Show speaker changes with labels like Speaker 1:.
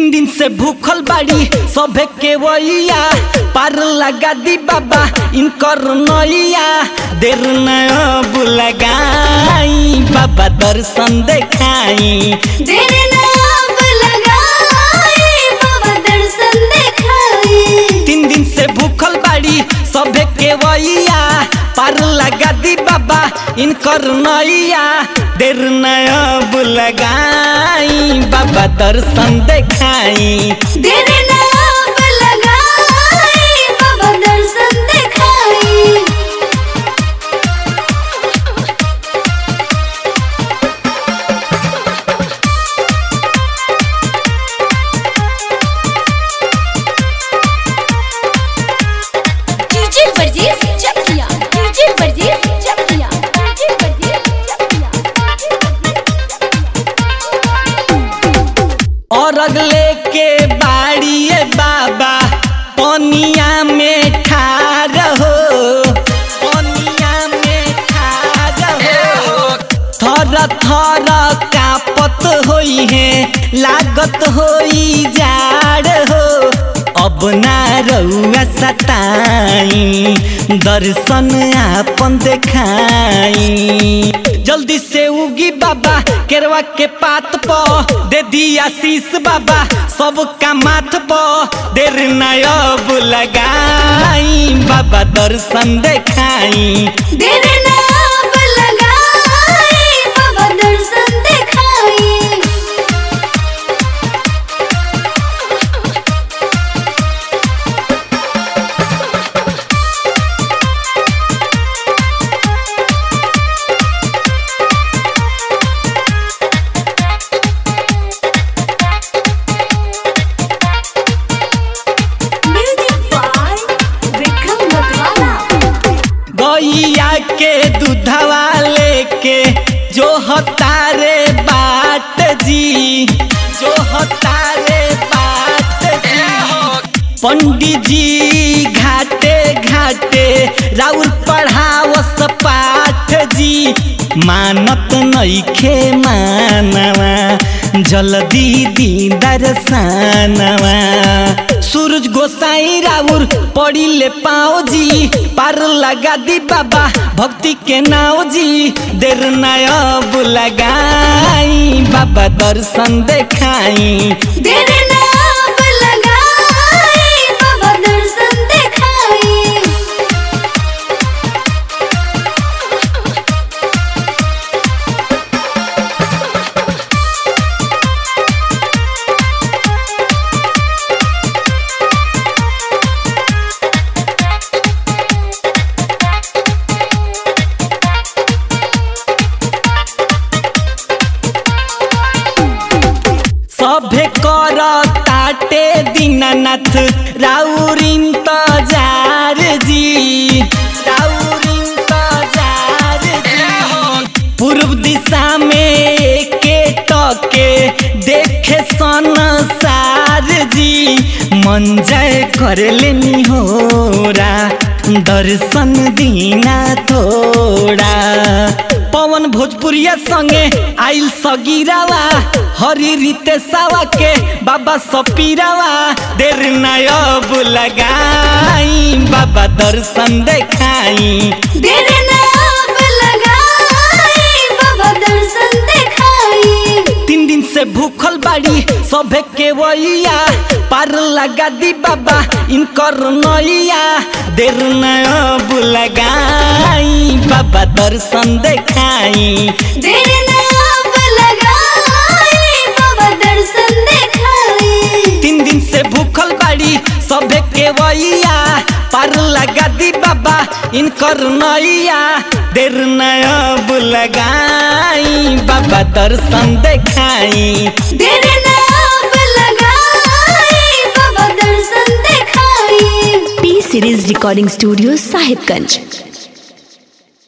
Speaker 1: तीन दिन से भूखल बाड़ी सभे के वैया पार लगा दी बाबा इनकर नैया देर नब लगाई बाबा दर्शन देखाई
Speaker 2: देर नाम लगाई बाबा दर्शन देखाई
Speaker 1: तीन दिन से भूखल बाड़ी सभे के वैया पार लगा दी बाबा इनकर नैया देर नब लगाई बाबा दर्शन देखाई
Speaker 2: देर नाम लगाई बाबा दर्शन देखाई डीजे वर्जीस चकिया डीजे वर्जीस चकिया डीजे वर्जीस
Speaker 1: और अगले के बाड़िए बाबा पनिया में ठार हो पनिया में ठार हो थर थर कापत होई है लागत होई जाड़ हो अब ना रउआ सताई दर्शन आपन देखाई जल्दी से उगी बाबा केरवा के पात प दे दी आशीष बाबा सबका माथ प देर नयब लगाई बाबा दर्शन देखाई
Speaker 2: देर नाम लगाई बाबा दर्शन देखाई म्यूजिक बाय विक्रम मतवाला
Speaker 1: गैया के दूधवा लेके जो हतारे बाट जी जो हतारे बाट जी पंडित जी घाटे घाटे राउर पढ़ावस पाठ जी मानत नइखे मानवा जल्दी दी दर्शनवा सूरज गोसाई राउर पड़ी ले पाओ जी पार लगा दी बाबा भक्ति के नाव जी देर नयब लगाई बाबा दर्शन देखाई
Speaker 2: देर नाम लगाई बाबा दर्शन देखाई
Speaker 1: सभे कर ताटे दीनानाथ राउरिन तजार जी राउरिन तजार जी पूर्व दिशा में के टके देखे संसार जी मन जय कर लेनी होरा दर्शन दीना थोड़ा पवन भोजपुरिया संगे आइल सगीरावा हरी रीते सावा के बाबा सपीरावा देर नायब लगाई बाबा दर्शन देखाई
Speaker 2: देर नाम लगाई बाबा दर्शन देखाई
Speaker 1: तीन दिन से भूखल बाड़ी सभे के वैया पार लगा दी बाबा इनकर नैया देर नयब लगाई बाबा दर्शन देखाई
Speaker 2: देर नाम लगाई बाबा दर्शन देखाई
Speaker 1: तीन दिन से भूखल बाड़ी सभे के वैया पार लगा दी बाबा इनकर नैया देर नयब लगाई बाबा दर्शन देखाई
Speaker 2: देर नाम लगाई बाबा दर्शन देखाई
Speaker 3: P series recording studio Sahibganj